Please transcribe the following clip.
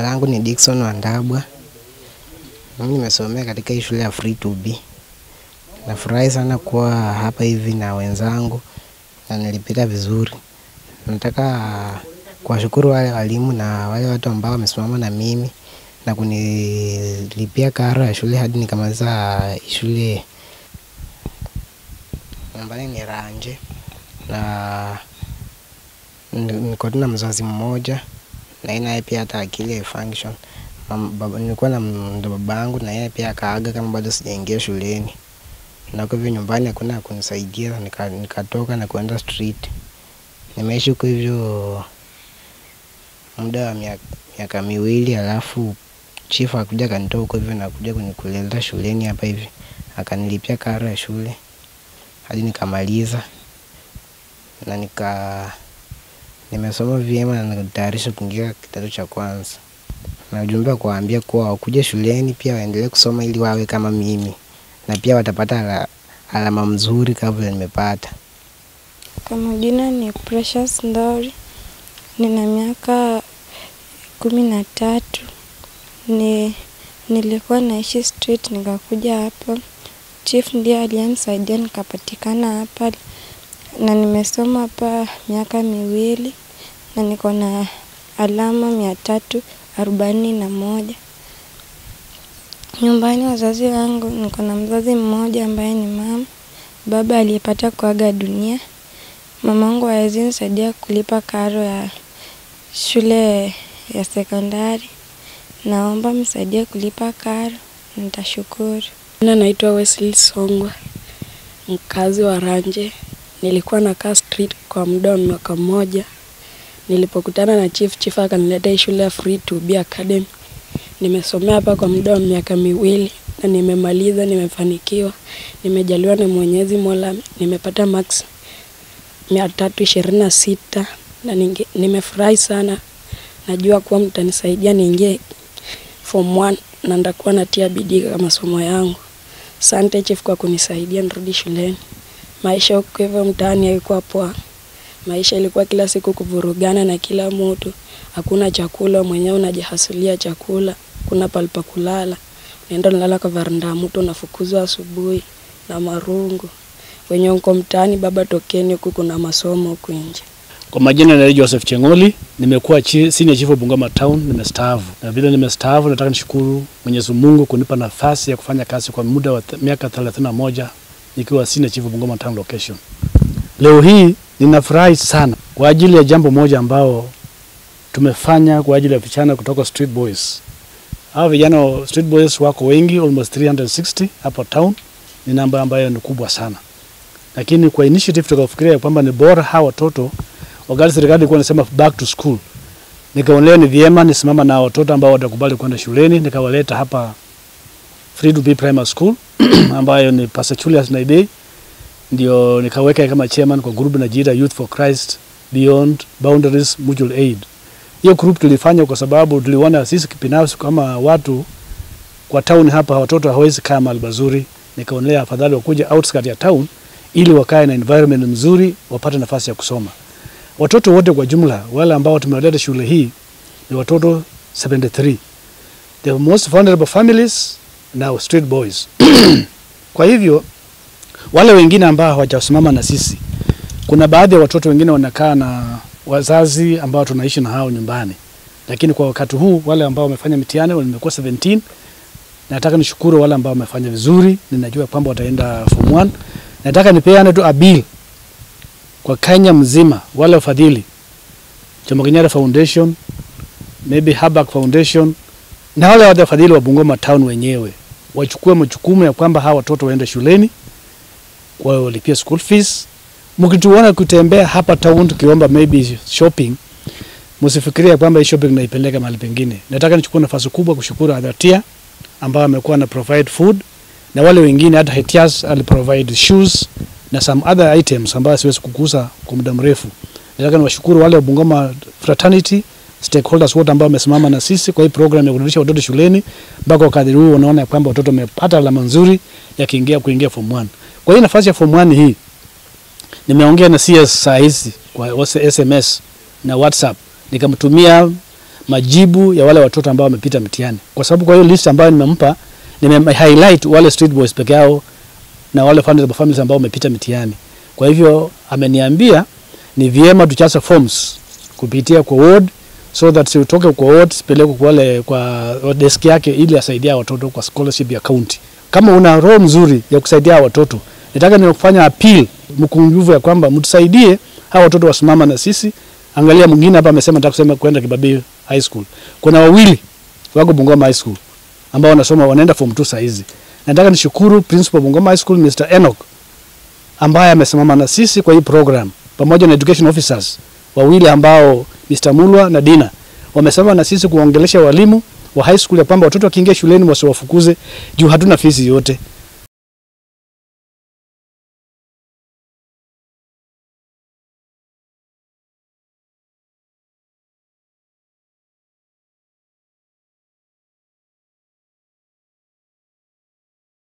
langu ni Dickson Wandabwa. Mimi nimesomea katika hii shule ya Free to Be. Nafurahi sana kuwa hapa hivi na wenzangu na nilipita vizuri. Nataka kuwashukuru wale walimu na wale watu ambao wamesimama na mimi na kunilipia karo ya shule hadi nikamaliza shule. Nyumbani ni Ranje na niko tu na mzazi mmoja na yeye naye pia hata akili haifunction. Mam- baba- Nilikuwa na ndo baba yangu na yeye pia akaaga kama bado sijaingia shuleni, na kwa hivyo nyumbani hakuna ya kunisaidia, nika- nikatoka na kuenda street. Nimeishi huko hivyo muda wa miaka, miaka miwili, alafu chief akuja akanitoa huko hivyo na kuja kunikuleta shuleni hapa hivi, akanilipia karo ya shule hadi nikamaliza na nika nimesoma vyema na natayarisha kuingia kidato cha kwanza. Na ujumbe wa kuwaambia kuwa wakuje shuleni pia waendelee kusoma ili wawe kama mimi, na pia watapata ala, alama mzuri kama vile nimepata. Kwa majina ni Precious Ndori, nina miaka kumi na tatu. Ni, nilikuwa naishi street nikakuja hapa, chief ndiye aliyenisaidia nikapatikana hapa, na nimesoma hapa miaka miwili na niko na alama mia tatu arobaini na moja. Nyumbani wazazi wangu, niko na mzazi mmoja ambaye ni mama, baba aliyepata kuaga dunia. Mamangu hawezi nisaidia kulipa karo ya shule ya sekondari. Naomba msaidie kulipa karo, nitashukuru. Jina naitwa Wesley Songwa, mkazi wa Ranje. Nilikuwa nakaa street kwa muda wa mwaka mmoja. Nilipokutana na chief, chief akanileta hii shule ya Free to Be Academy. Nimesomea hapa kwa muda wa miaka miwili na nimemaliza, nimefanikiwa, nimejaliwa na Mwenyezi Mola, nimepata max mia tatu ishirini na sita na ninge- nimefurahi sana. Najua kuwa mtanisaidia niingie form 1 na ndakuwa natia bidii kwa masomo yangu. Asante chief kwa kunisaidia nirudi shuleni. Maisha huko hivyo mtaani haikuwa poa. Maisha ilikuwa kila siku kuvurugana na kila mtu, hakuna chakula, mwenyewe unajihasulia chakula, kuna palipa kulala, unaenda unalala kwa varanda ya mtu, unafukuzwa asubuhi na marungu. Wenye uko mtaani, baba tokeni huku, kuna masomo huku nje. Kwa majina naitwa Joseph Chengoli, nimekuwa chi, senior chief wa Bungoma Town, nimestaafu. Na vile nimestaafu, nataka nishukuru Mwenyezi Mungu kunipa nafasi ya kufanya kazi kwa muda wa th- miaka 31 nikiwa senior chief wa Bungoma Town location. Leo hii ninafurahi sana kwa ajili ya jambo moja ambao tumefanya kwa ajili ya vijana kutoka Street Boys. Hao vijana wa Street Boys wako wengi, almost 360 hapa town, ni namba ambayo ni kubwa sana, lakini kwa initiative tukafikiria kwamba ni bora hawa watoto wakati serikali ilikuwa inasema back to school, nikaonelea ni vyema nisimama na watoto ambao watakubali kwenda shuleni, nikawaleta hapa Free to Be Primary School ambayo ni Pastor Julius Naidei, ndio nikaweka kama chairman kwa group inajiita Youth for Christ Beyond Boundaries Mutual Aid. Hiyo group tulifanya kwa sababu tuliona sisi kibinafsi kama watu kwa town hapa watoto hawezi kaa mahali pazuri, nikaonelea afadhali wakuja outskirt ya town ili wakae na environment nzuri, wapate nafasi ya kusoma. Watoto wote kwa jumla wale ambao tumewaleta shule hii ni watoto 73. The most vulnerable families now street boys. Kwa hivyo wale wengine ambao hawajasimama na sisi, kuna baadhi ya watoto wengine wanakaa na wazazi ambao tunaishi na hao nyumbani, lakini kwa wakati huu wale ambao wamefanya mitihani wamekuwa 17. Nataka nishukuru wale ambao wamefanya vizuri, ninajua kwamba wataenda form 1. Nataka nipeane tu a bill kwa Kenya mzima, wale wafadhili Jomo Kenyatta Foundation, maybe Habak Foundation na wale wafadhili wa Bungoma Town wenyewe wachukue majukumu ya kwamba hawa watoto waende shuleni, wao walipia school fees. Mkituona kutembea hapa town tukiomba maybe shopping, msifikirie kwamba hii shopping naipeleka mahali pengine. Nataka nichukue nafasi kubwa kushukuru Adhatia ambao amekuwa na provide food na wale wengine, hata Hetias aliprovide shoes na some other items ambayo siwezi kugusa kwa muda mrefu. Nataka niwashukuru wale wa Bungoma fraternity stakeholders wote ambao wamesimama na sisi kwa hii program ya kurudisha watoto shuleni mpaka wakati huu unaona ya kwamba watoto wamepata alama nzuri ya kuingia kuingia form 1. Kwa hii nafasi ya form 1 hii nimeongea na CS saa hizi kwa SMS na WhatsApp nikamtumia majibu ya wale watoto ambao wamepita mtihani, kwa sababu kwa hiyo list ambayo nimempa nime highlight wale street boys peke yao na wale vulnerable families ambao wamepita mtihani. Kwa hivyo ameniambia ni vyema tuchase forms kupitia kwa ward so that sitoke kwa ward sipeleke kwa wale kwa desk yake ili asaidia watoto kwa scholarship ya county. Kama una roho mzuri ya kusaidia watoto, nataka nikufanya appeal mkunjufu ya kwamba mtusaidie hawa watoto wasimama na sisi. Angalia mwingine hapa amesema nataka kusema kwenda Kibabii High School. Kuna wawili wako Bungoma High School ambao wanasoma wanaenda form 2 saa hizi. Nataka nishukuru principal Bungoma High School Mr. Enoch ambaye amesimama na sisi kwa hii program pamoja na education officers wawili ambao Mr. Mulwa na Dina wamesimama na sisi kuongelesha walimu wa high school ya kwamba watoto wakiingia shuleni wasiwafukuze juu hatuna fees yote.